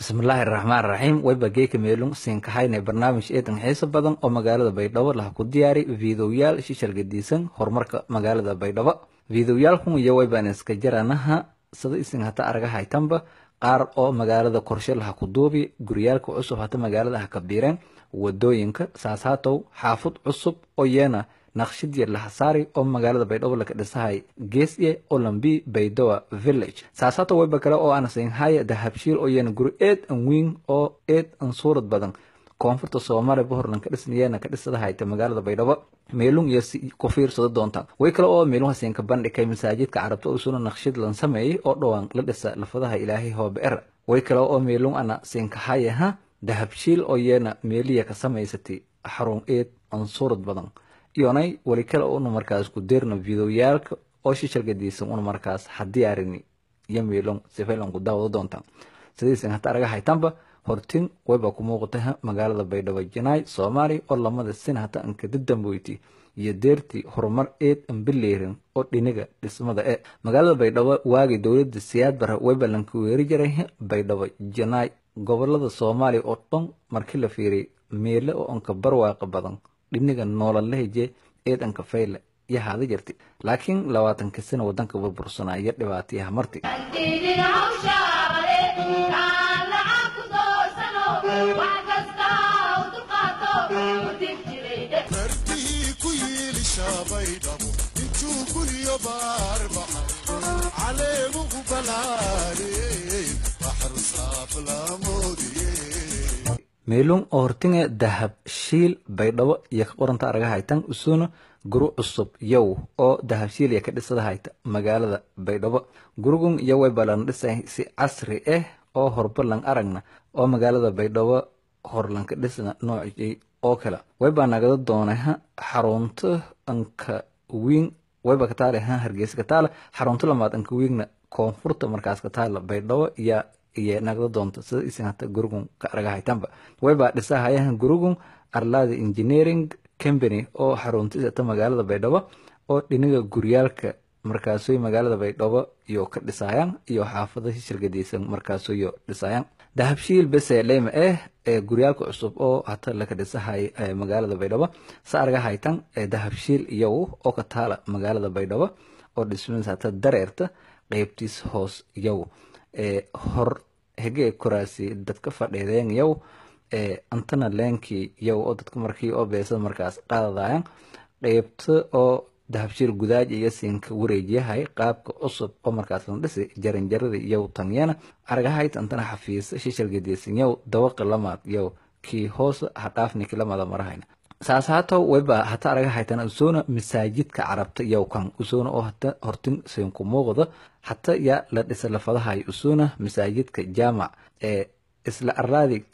bismillaahi raxmaan raxiim wayba geeka meelun siinkahayna barnaamij eedan xiiso badan oo magaalada baydhabo laha ku diyaari fiidoyaal shishal gadiisan horumarka magaalada baydhabo fiidoyaalkun iyo waybaan iska jaranaha sida isin hata araga haytanba qaar oo magaalada korshe laha ku duubi guryaalka cusub hata magaalada ha ka biireen wadooyinka saashaatow xaafud cusub oo yeena naqshid yar laha saari oo magaalada baydhabo laka dhisahay geesye olambi baydowa village saasaato wayba kale oo aan siinhaya dahabshiil oo yeena guri eed an wiin oo eed an suurad badan koonfurta soomaaliya bohorlan ka dhisnayeena ka dhisadahayta magaalada baydhabo meelun iyo si ku fiirsado doonta way kale oo meelunha siinka bandhigay masaajidka carabta oo suna naqshid lan sameeyey oo dhowaan la dhisa lafadaha ilaahay hoobe er way kale oo meelun ana siinkahayaha dahabshiil oo yeena meeliya ka samaysatay xarun eed an suurad badan iyonay wali kale una markaas ku deerno fidoyaalka oo shishal gadiisan una markaas hadiyaarini iyo meelon sifaylan ku daawado doonta sidiisan hata araga haytanba hortin wayba ku muuqata magaalada baydhabo janaay soomaaliya oo lamada sin hata anka dadamboyti iyo deertii horumar eed anbileerin oo dhiniga dhismada e magaalada baydhabo waagii dowlada siyaad bara wayba lanka weeri jiray baydhabo janaay gobolada soomaaliya oo dhan markii la fiiriyay meele oo anka barwaaqa badan dhiniga noolalaheje eedanka fayle iyo haada jirti laakiin labaatanka sano wadanka burbursanaa iyo dhibaatayaha marti meelun oo hortinga dahab shiil baydhabo iyo ka qoranta araga haytan usuna guru cusub yow oo dahabshiil iyo ka dhisada hayta magaalada baydhabo gurugun iyo wayba lan dhisay si casri ah oo horbalan aragna oo magaalada baydhabo horlanka dhisna noocii oo kale wayba nagada doonaha xarunta anka wiin wayba kataale ha hargeysa kataale xarunta lamaad anka wiigna koonfurta markaas kataala baydhabo iyo iyo nagda doonta sida isin hata gurugun ka araga haytanba waybaa dhisahayahan gurugun arlada engineering company oo xaruntiisa ta magaalada baydhabo oo dhiniga guryaalka markaasoy magaalada baydhabo iyo ka dhisayaan iyo xaafada shishirgadiisan markaasoyo dhisayaan dahabshiil bese leyma eh ee guryaalka cusub oo hata laka dhisahay magaalada baydhabo sa araga haytan dahabshiil iyow oo ka taala magaalada baydhabo oo dhismadiis hata dareerta qeybtiis hoos iyow hor hege koraasi dadka fadhiideen yow antana leenkii yow oo dadka markii oo beesada markaas qaadadayan qeybta oo dahabshiil gudaaj iyo siinka wareejiyahay qaabka cusub oo markaas la dhisi jaranjarada yow tanyana aragahayt antana xafiisa shishal gediisan yow dawaqa lamaad yow kii hoos hadhaafniki lamada marahayna saas haato wayba hata araga haytana usuna masaajidka carabta yow kan usuna oo hata hortin siinku muuqda hata ya la dhisa lafadahay usuna masaajidka jaamac ee isla arlaadi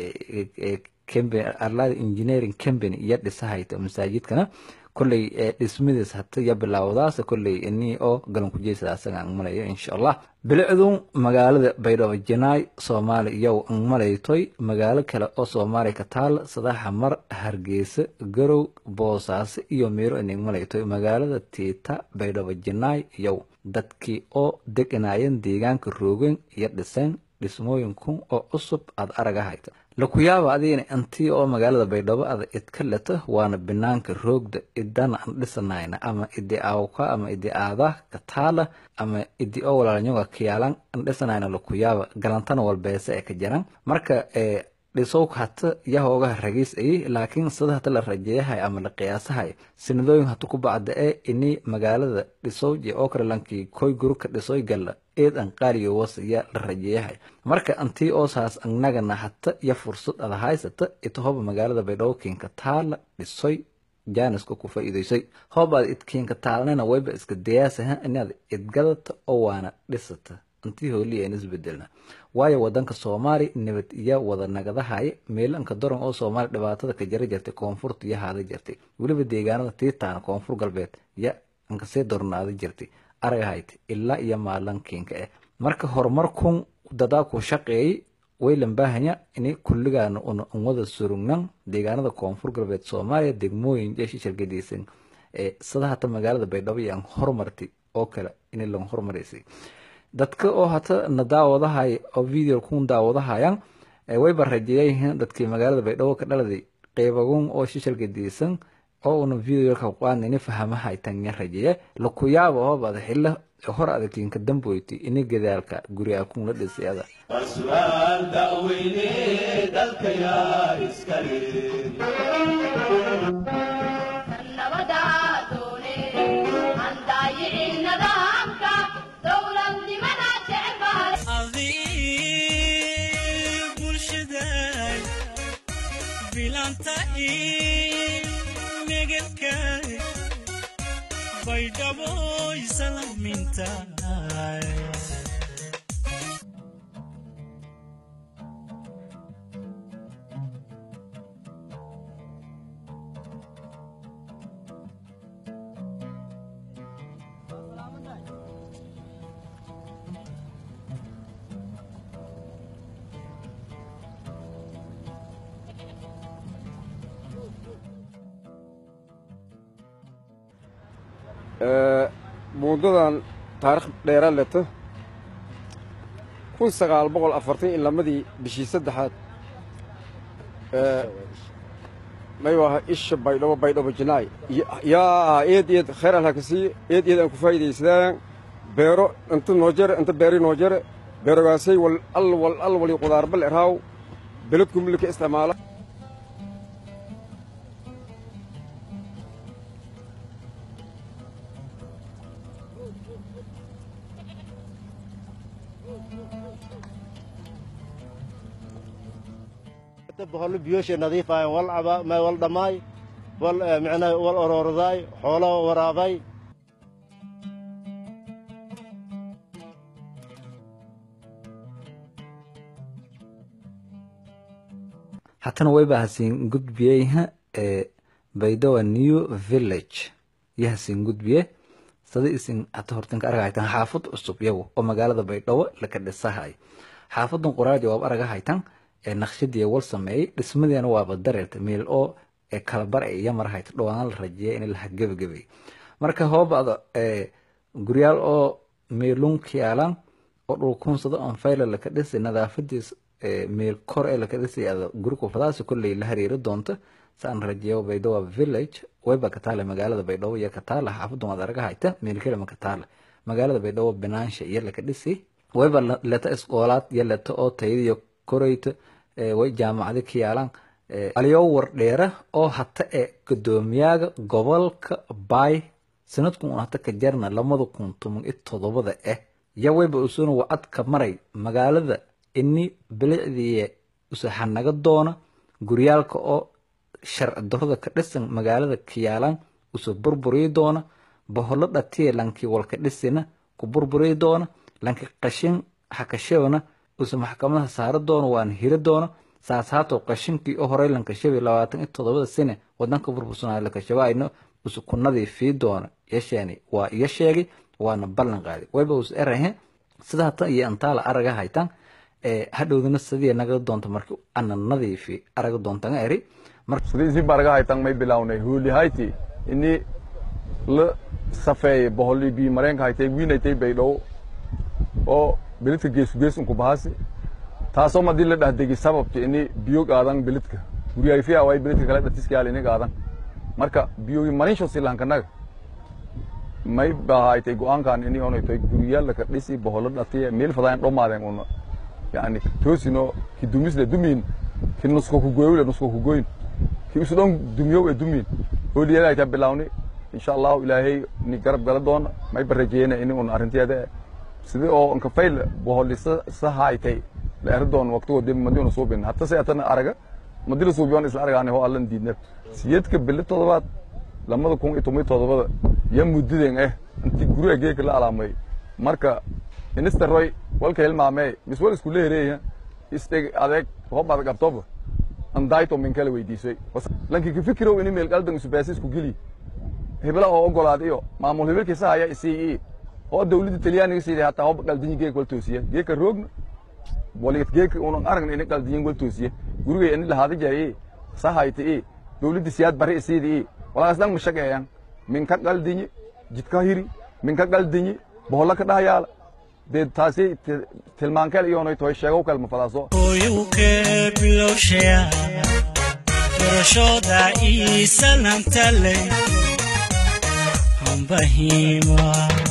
arlaadi engineering company iyo dhisahayta masaajidkana kolley dhismadiis hata ya bilaawdaas kolley ini oo galan ku jeysada asaga aan malayo insha allah bilicdun magaalada baydhabo janaay soomaali iyow an malaytoy magaalo kale oo soomaaliya ka taal sadaxa mar hargeysa garow boosaaso iyo meero inig malaytoy magaalada tiita baydhabo janaay iyow dadkii oo deganaayeen deegaanka roogeen iyo dhiseen dhismooyinku oo cusub aad araga hayta lakuyaaba adigana intii oo magaalada baydhabo ada idka leta waana banaanka roogda idana an dhisanayna ama idi aawka ama idi aada kataala ama idi oo walaalanyoga kiyaalan an dhisanayna lakuyaaba galantana walbeese ee ka jiran marka dhisowka hata yahoogaha ragiis ayey laakiin sida hata la rajeeyahay ama la qiyaasahay sanadooyin hata ku bacda ee ini magaalada dhisowji oo kale lankii koy guruka dhisoy galla eed an qaaliyo was ya la rajeeyahay marka antii oosaas annagana hata iyo fursad ada haysata itahoba magaalada baydhabo kiinka taala dhisoy jaaniska ku faa'iidaysay hoobaad idkiinka taalnana wayba iska dayaasaha inaad idgadata oo waana dhisata antii hooliya aan isbedelna waayo wadanka soomaali nabad iyo wada nagadahaya meelanka daran oo soomaali dhibaatada ka jara jirtay koonfurta iyo haada jirtay weliba deegaanada tiitaana koonfur galbeed ya ankasii dornaada jirtay aragahayt ilaa iyo maalankiinka eh marka horumarkun dadaa ku shaqeeyay waylan baahanya ini kulligaana una wada surugnan deegaanada koonfur galbeed soomaaliya degmooyin jeeshi shargadiisan ee sida hata magaalada baydhabo iyo aan horumartay oo kale in lan hormaraysay dadka oo hata na daawadahay oo video kun daawadahayaan wayba rajeeyayihiin dadkii magaalada baydhabo ka dhaladay qeybagun oo shishalka diisan oo una videoka qaadnini fahamahay tanya rajeeye lakuyaaba oo bada xilla hor adagkinka damboyti ini gadaalka guriga kun la dhisayada su'aal da'weyne dalka yaa iskale buundadan taarikh dheera leto kun sagaal boqol afartan iyo lamadii bishii saddexaad maywaha isha baydhabo baydhabo jinaay yaa eed eed khayr allah ka siiye eed eed aan ku faa'iidaysadaan beero inta noo jare inta beeri noo jare beerogaasay wal al wal al wali qudaarbal eraaw beledku milka isticmaala boqollo biyooshay nadiifaayeen wal caba ma wal dhammaay wal micnaa wal orordaay xoolo waraabay hatana wayba hasiin gudbiyeyha ee baydowa new village iyo hasiin gudbiye sada isin hata hortanka argahaytan xaafad cusub yagu oo magaalada baydhabo laka dhisahay xaafadan qoraaja waaba argahaytan ee naqshadii wal sameeyey dhismadeena waaba dareerta meel oo ee kalabar ee iyo marahayta dhowaan la rajeeya in laha gebagabay marka hoobada ee guryaal oo meelunk yaalan oo dhulkunsado on fayla laka dhisay nadaafadiis meel kor ee laka dhisay ada guriku fadaasi kolley la hariiri doonta saan rajeeyo baydhabo village wayba kataale magaalada baydhabo iyo kataala xaafadan waad argahayta meel kelima kataala magaalada baydhabo binaansha iyo laka dhisay wayba leta iskoolaad iyo leta oo tayadiyo koreyta way jaamacado ka yaalaan aliyo wardheera oo hata ee gudoomiyaaga gobolka baay sanadkun un hata ka jarna lamada kun toban iyo todobada ah ya wayba usuna wacadka maray magaalada ini bilicdiiye usaxanaga doona guryaalka oo sharci darada ka dhisan magaalada ka yaalaan usa burburiyi doona boholo dhatiye lankii walka dhisina ku burburiyi doona lanki qashin hakashewna usa maxkamadaha saari doono waana hiri doono saas haatoo qashinkii oo horey lankashabay labaatan iyo toddobada sane wadanka burbursanaayo lankashabaayno usa ku nadiifii doono yasheeni waa iyo sheegay waana ballan qaaday wayba us erahe sida hata iyo antaala araga haytan hadhowdana sidii naga doonta marki ana nadiifi araga doontanga eri sidii si baraga haytan may bilawnay hooli hayti ini la safeeye boholi bi mareenka haytay wiinaytay baydhow oo belidka geesu gees unku bahasi taasoo madii la dhahdegi sababta ini biyo qaadan belidka guriyayfiya way belidka kale dhatiskayaal ini qaadan marka biyogi marinsho silankanaga may bahaytay go-aankan ini onaytoy guriyaalaka dhisi boholo dhatiye meel fadaan dhomaadeen una yani toosino ki dumisle dumin ki nusko kugoyle nusko kugoyn ki usudhon dumyow e dumin hooliyadayta bilawni insha allahu ilaahay ni garab gala doona may barajeena ini un arrinteeda sidii oo nka fayl boholisa sahaytay la eri doon waqtigo dib madi una suubin hata se atana araga madi la suubiyoon isla argaani ho allan diidna siyadka bili todobaad lamada kun iyo toban iyo todobada ya muddiden eh inti guriga geeka la alaamay marka minister roy walka hilmaamee mis wal isku leereeya isdheg adeeg hob adag abtoba andayto min kala weydiisay lanki ka fikirow ini meel qaldan isubaasi isku geli hebla oo ogolaad iyo maamul hebelkiisa haya isii oo dawladda talyaaniga sidii hataa hob qaldinyi geek wal toosiye geeka roogna waligad geeka unan aragna ini qaldinyin wal toosiye gurigay ini lahaada jaye sahayta i dawladda siyaad bari isiidi i walaas dhan mashageeyan min ka qaldinyi jidka hiri min ka qaldinyi boholla ka dhahayaala dee taasi ti- tilmaankeel iyoonay toy sheegow kale ma fadaaso hooyowke bilowshaya barashooda ii salamtale hambahima